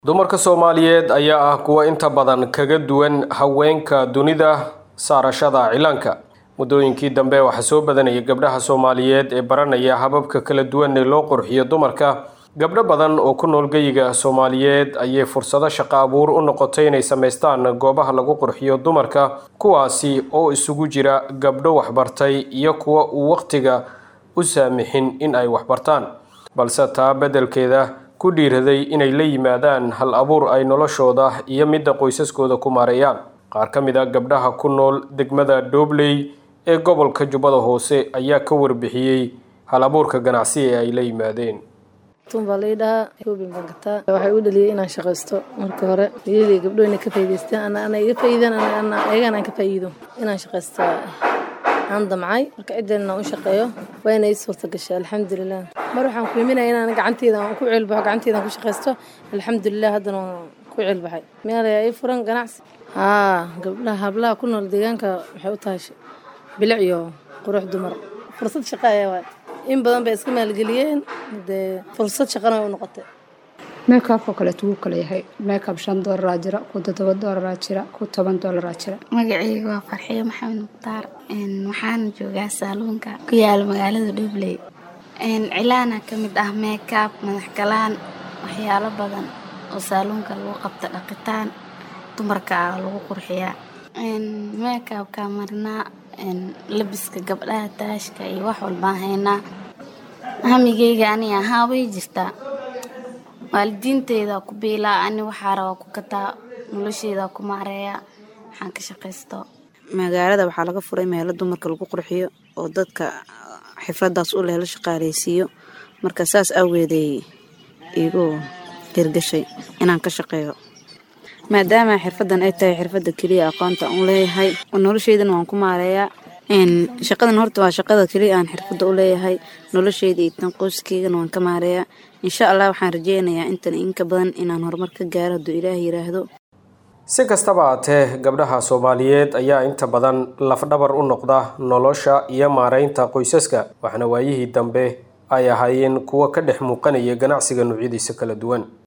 dumarka soomaaliyeed ayaa ah kuwa inta badan kaga duwan haweenka dunida saarashada cilaanka muddooyinkii dambe waxaa soo badanaya gabdhaha soomaaliyeed ee baranaya hababka kala duwan ee loo qurxiyo dumarka gabdho badan oo ku nool geyiga soomaaliyeed ayay fursado shaqo abuur u noqotay inay samaystaan goobaha lagu qurxiyo dumarka kuwaasi oo isugu jira gabdho waxbartay iyo kuwa uu wakhtiga u saamixin in ay waxbartaan balse taa beddelkeeda ku dhiiraday inay la yimaadaan hal abuur ay noloshooda iyo midda qoysaskooda ku maareeyaan qaar ka mid a gabdhaha ku nool degmada doobley ee gobolka jubbada hoose ayaa ka warbixiyey hal abuurka ganacsi ee ay la yimaadeen baa lai dhahaa koobin baan gataa waxay u dhaliyay inaan shaqaysto marka hore iyadii gabdho inay ka faa'iidaystaan ana iga faa'iidaan ayagana aan ka faa'iido inaan shaqaysta aan damcay marka ciddeen inaan u shaqeeyo waa inay suurta gashay alxamdulilah mar waxaan ku iminaya inaan gacanteeda aan ku ceelbaxo gacanteeda aan ku shaqaysto alxamdulilah haddana waan ku ceelbaxay meel ayaa ii furan ganacsi haa gabdhaha hablaha ku nool deegaanka waxay u tahay bilic iyo qurux dumar fursad shaqa ayaa waay in badan bay iska maalgeliyeen dee fursad shaqana way u noqotay meekabkoo kaleeto wuu kala yahay meekab shan doolaraa jira ku toddoba doolaraa jira ku toban doolaraa jira magacayga waa farxiyo maxamed mukhtaar waxaana joogaa saaluunka ku yaala magaalada dhubley cilaana ka mid ah meekab madax galaan waxyaalo badan oo saaluunka lagu qabta dhaqitaan dumarka ah lagu qurxiyaa meekabka marinaa labiska gabdhaha taashka iyo wax walbaan haynaa hamigeyga ani ahaa way jirtaa waalidiinteyda ku biilaa ani waxaa rabaa ku kataa nolosheeda ku maareeya waxaan ka shaqaysto magaalada waxaa laga furay meelo dumarka lagu qurxiyo oo dadka xifradaas u leh la shaqaaleysiiyo marka saas awgeeday iigu hirgashay inaan ka shaqeeyo maadaama xirfadan ay tahay xirfada keliya aqoonta u leeyahay nolosheydana waan ku maareeyaa shaqadan horta waa shaqada keliya aan xirfada u leeyahay nolosheyda iyo tan qoyskeygana waan ka maareeyaa insha allah waxaan rajeynayaa intan inka badan inaan horumar ka gaaro hadduu ilaah yiraahdo si kastaba haatee gabdhaha soomaaliyeed ayaa inta badan lafdhabar u noqda nolosha iyo maareynta qoysaska waxaana waayihii dambe ay ahaayeen kuwo ka dhex muuqanaya ganacsiga noocyadiisa kala duwan